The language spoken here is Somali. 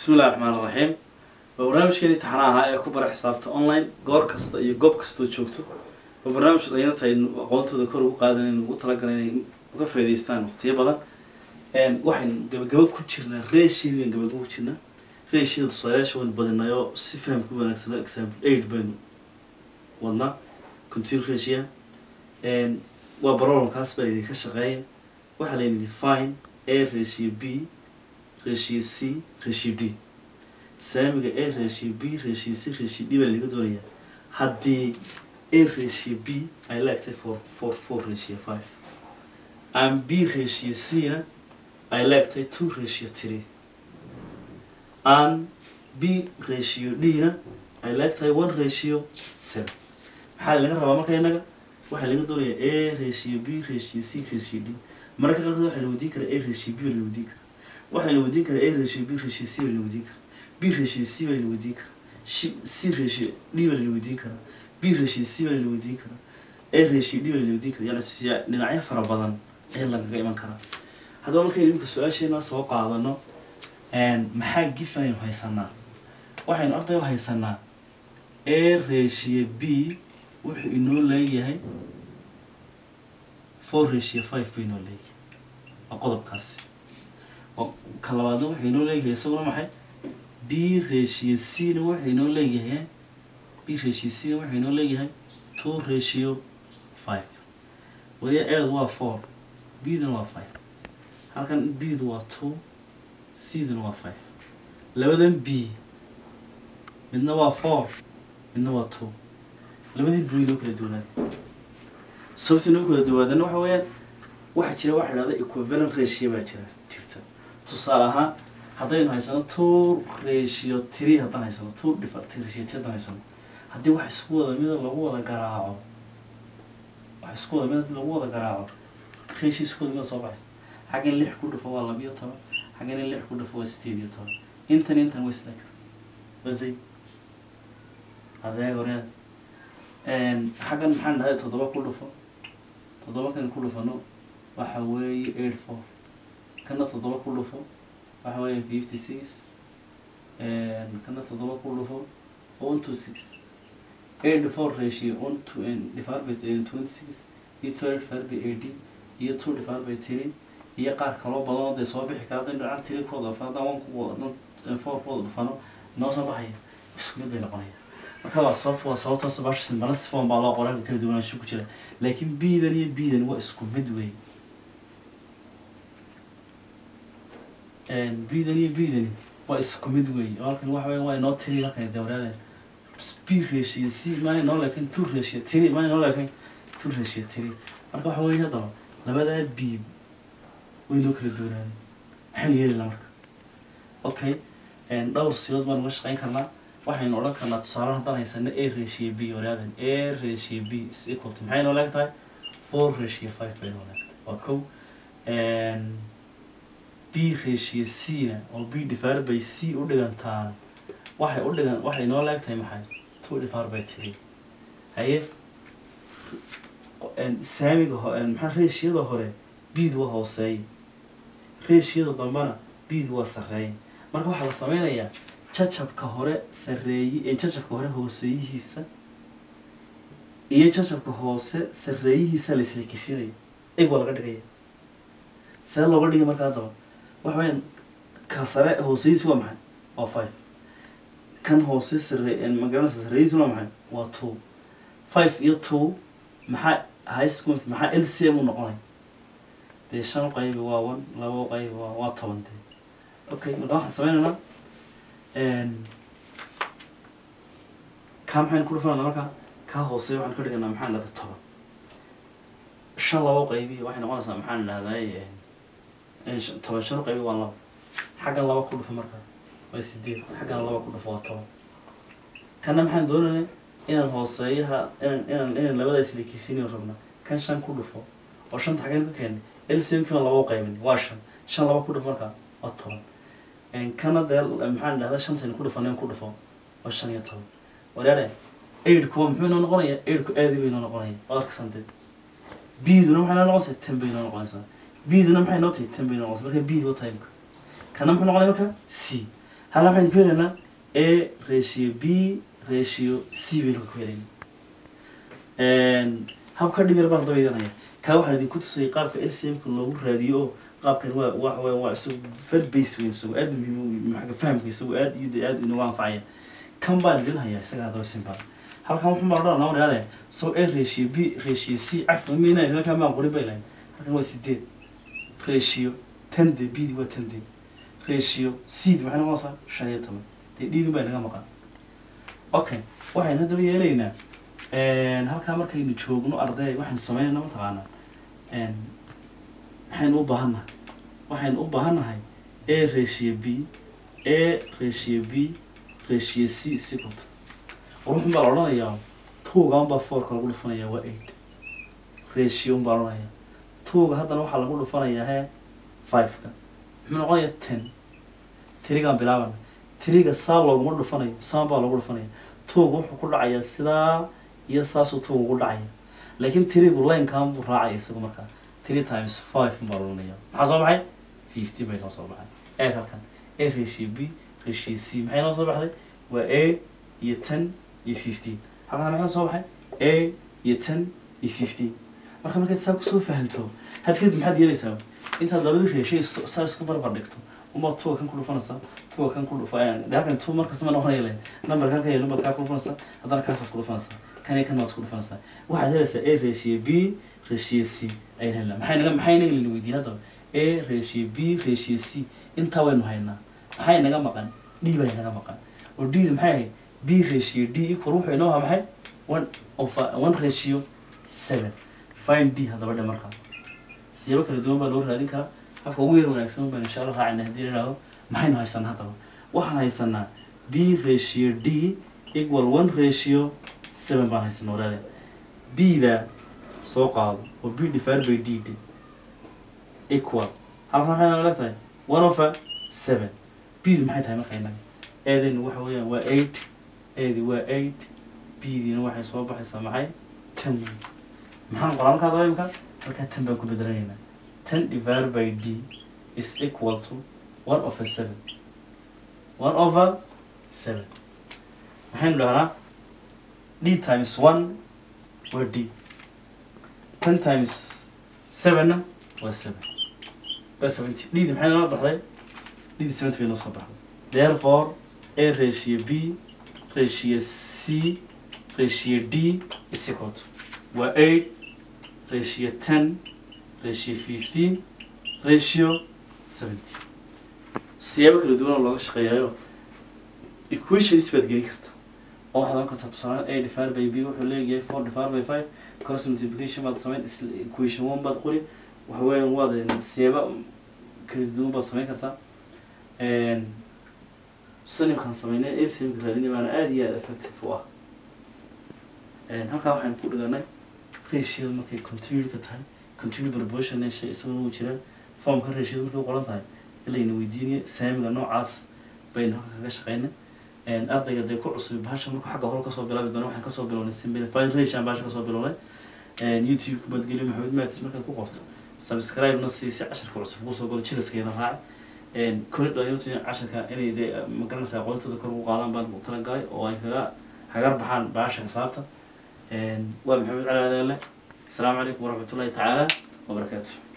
bismi illahi raxmaan iraxiim waa barnaamijkeeni taxana ahaa ee ku bara xisaabta online goor kasta iyo goob kastoo joogto waa barnaamij dhalinyarta tahay aqoontooda kor ugu qaadan in ugu talagalay inay uga faa'iidaystaan waqtiyo badan waxaynu gabagaba ku jirnaa reeshiidan gabagaba ku jirnaa reeshiyada tusaalayaasha waynu badinayoo si fahamka wanaagsana example aid baynu wadnaa continue ratio waa barolonkaas baa layidhi ka shaqeeya waxaa layidhi fine a ratio b ratio c ratio d saamiga a ratio b ratio c ratio d baa laga doonayaa haddii a ratio b ay la egtay for for four ratio five and b ratio c na ay la egtay two ratio three and b ratio d na ay la egtahay one ratio seven maxaa laga rabaa marka inaga waxaa laga doonayaa a ratio b ratio c ratio d mararka qaarkood waxaa la weydiin karaa a ratio b baa la weydiin karaa waxaa la weydiin karaa a ratio b ratio c baa la weydiin karaa b ratio c baa la weydiin karaa c ratio d baa la weydiin karaa b ratio c baa la weydiin karaa a ratio d baa la weydiin karaa yani siya dhinacyo fara badan ayaa lagaga iman karaa haddaba markaynu imika su-aasheena soo qaadano maxaa gifan aynu haysanaa waxaynu arday u haysanaa a ratio b wuxuu inoo leeyahay four ratio five buu inoo leeyahay waa qodobkaasi ka labaadna wuxuu inoo leeyahay isaguna maxay b ratio c na wuxuu inoo leeyahay b ratio c na wuxuu inoo leeyahay two ratio five waliya eedu waa four b-duna waa five halkan b-du waa two c-duna waa five labadan b midna waa four midna waa two labadii buu inoo kala duwanaaday sababta inoo kala duwaadana waxa weeyaan waxaa jira waxa idhahda equivalent ratio baa jira jirta tusaale ahaan haddaynu haysano two ratio three haddaan haysano two different ratio three haddaan haysano haddii wax isku wada mida lagu wada garaaco wax isku wada mida haddii lagu wada garaaco ratio isku wada mida soo baxaysa xaggan lix ku dhufo waa labiyo toban xaggan in lix ku dhufo waa sideed iyo toban intan intan way isla kara basay adeeg horeed xaggan maxaan dhahay toddoba ku dhufo toddoba kan ku dhufano waxa weeye eight four kana toddoba ku dhufo waxa weeye fifty six kana toddoba ku dhufo one two six eight four ratio one to divided by twenty six iyo twelve divided by eighteen iyo two divided by three iyo qaar kaloo badan oo dee soo bixi kara haddaynu dhacan three kooda dhufano haddaan one ku haddaan four kooda dhufano noo soo baxaya isku mid bay noqonaya marka waa sababta waa sababtaas baasha simbana sifon baa loo qoran kala duwanaansho ku jira laakiin b-dan iyo b-dan waa isku mid wey b-dan iyo b-dan waa isku mid wey oo halkan waxa weya waa inoo tiri halkan dawraadeen b ratio c maana inoo leekayn two ratio tiri maana inoo leekayn two ratio tiri marka waxa weya haddaba labadaa b way inoo kala duwanaadeen maxaynu yeelina marka okay dhowr siyood baan uga shaqeyn karnaa waxaynu odhan karnaa tusaale haddaan haysano a ratio b waraadan a ratio b is equal to maxay noo leeg tahay four ratio five bay noo leeg tahay waa kow b ratio c na oo b divided by c u dhigantaana waxay u dhigan waxay noo leeg tahay maxay two divided by three haye saamiga ho maxaa ratioda hore b-du waa hooseeya ratioda dambana b-du waa sarreeya marka waxaa la sameynayaa jacabka hore sareeye jacabka hore hooseeyihiisa iyo jacabka hoose sareeyihiisa la islekisinaya eg waa laga dhigaya see looga dhigay marka haddaba waxa weyaan ka sare hooseyihiis waa maxay waa five kan hoose sare magaranaysa sareeyihiis waa maxay waa two five iyo two maxaa high school maxaa l c m u noqonay dee shan qaybi waa one labo qaybi waa waa toban dee okay marka waxaan sameynaynaa kaa maxaynu ku dhufanana marka kaa hoose waxaan ka dhiganaa maxaan dhahda toban shan labo qaybi waxay noqonaysaa maxaan dhahday toban shan qaybi waa laba xaggan laba ku dhufo marka waa sideed xaggan laba ku dhufo waa toban kana maxaan doonayna inaan hooseeyaha inaan inaan inaan labada islekiisinayo rabna kan shan ku dhufo oo shanta xaggan ka keenay lcmkii baan laba u qaybin waa shan shan laba ku dhufo marka waa toban kana dee maxaan dhahdaa shantaynu ku dhufaneen ku dhufo waa shan iyo toban walaale aidku waa muxuu inoo noqonaya aidku aadi bay inoo noqonaya waad arkasantee b-duna maxay inoo noqonaysaa ten bay inoo noqonaysaa b-duna maxay inoo tahay ten bay inoo noqonaysaa marka b-du waa timeka kana muxuu noqonaya marka c halkaa waxaynu ku helaynaa a ratio b ratio c baynu ku helaynaa habka dhib yar baan dabaydanaya kaa waxaan idinku tusayay qaabka lcmka loogu raadiyo oo qaabkan waa waa waa waa isagu very base weyn isagu aad muhiim u xagga fahamka isagu aad iyo aad inagu anfacaya kan baan idin hayaa isaga hadaba simple halkan wuxuu baa odhan lama dhahde so a ratio b ratio c cafka mina halkan baan qorin bay lahayn halkan waa sideed ratio ten de b di waa ten de ratio c di maxay noqonaysaa shan iyo toban dee d dun baa inaga maqan okay waxaynu haddaba yeelaynaa halkaa markaynu joogno arday waxaynu sameynayna mataqaanaa maxaynu u baahannahay waxaynu u baahannahay a ratio b a ratio b ratio c sicoto ruuxun baa la odhanayaa tuuga unbaa fourka lagu dhufanayaa waa eight ratio un baa la odhanayaa tuuga haddana waxaa lagu dhufanayaa he five-ka muxuu noqonayaa ten tirigaan bilaabana tiriga saa looguma dhufanayo saan baa lagu dhufanaya tuuga wuxuu ku dhacayaa sidaa iyo saasuu tuuga ugu dhacaya laakiin tirigu linekan buu raacaya isagu markaa three times five baa la odhanaya maxaa soo baxay fifty bay noo soo baxay eeg halkan a ratio b ratio c maxay noo soo baxday waa a iyo ten iyo fifteen halkan maxaa soo baxay a iyo ten iyo fifteen marka markaad saa kusoo fahanto had kadib maxaad yeelaysaa intaad labadii reeshay saa isku barbar dhigto uma tuga kan ku dhufanaysaa tuga kan ku dhufa de halkan tu markasta ma noqonaya len number kan ka yel number kaa ku dhufanaysaa haddana kaasaad ku dhufanaysaa kan iyo kan waad ku dhufanaysaa waxaad helaysaa a ratio b ratio c ayaan helnaa maxay naga maxay naga lina weydiiyey haddaba a ratio b ratio c intaa waynu haynaa maxay naga maqan d bay naga maqan oo d da maxay ahayd b ratio d equal wuxuu inoo ahaa maxay one of one ratio seven find d haddaba dhe markaa siyaabo kala duwan baa loo raadin karaa habka ugu yar wanaagsan baan insha allah raacina haddii la idhaahdo maxaynu haysanaa haddaba waxaan haysanaa b ratio d equal one ratio seven baan haysanaa walaale b da soo qaado oo b divided by d d equal halkan maxay naga leegtahay one over seven b du maxay tahay marka inaga eedaynu waxa weeyaan waa eight eedi waa eight b diina waxay soo baxaysaa maxay ten maxaan qoraa markaa daba imka markaa ten baan ku bedelanaynaa ten divided by d is equal to one over seven one over seven maxaynu dhahnaa d times one waa d ten times sevenna waa seven waa seventy d di maxay noo baxday d di seventy bay noo soo baxday therefore a ratio b ratio c ratio d is equal to waa eight ratio ten ratio fifteen ratio seventy siyaabo kala duwan oo looga shaqeeyayo equations baad gelin kartaa oo waxaad oran kartaa tusaale a divided by b wuxuu leeyahay four divided by five cross multiplication baad samayn isla equation one baad qori waxa weeyaan waad siyaaba kala duwan baad samayn kartaa sanimkaan sameynay lcmka raadinay baana aada iyo aada effective u ah halkaa waxaynu ku dhiganay ratio markay continued-ka tahay continued proportion shay isaguna uu jiraan formka ratio markay u qoran tahay ilayna weydiinaya saamiga noocaas baynu halka kaga shaqeynay ardayga dee ku cusub bahasha markuu xagga hore kasoo bilaabi doona waxaan kasoo bilownay simplifying ratio aan bahasha kasoo bilownay youtube kubadgeliyo maxamed maadis markaad ku qorto subscribe na sii si casharka cusub kusoo galo jilaskeena raaci kori dhalinyartu casharka inay dee magaranaysa aqoontooda kor ugu qaadaan baan talagalay oo ay kaga hagar baxaan bahasha xisaabta waa maxamed cali adeele السلام عليكم ورحمة الله تعالى وبركاته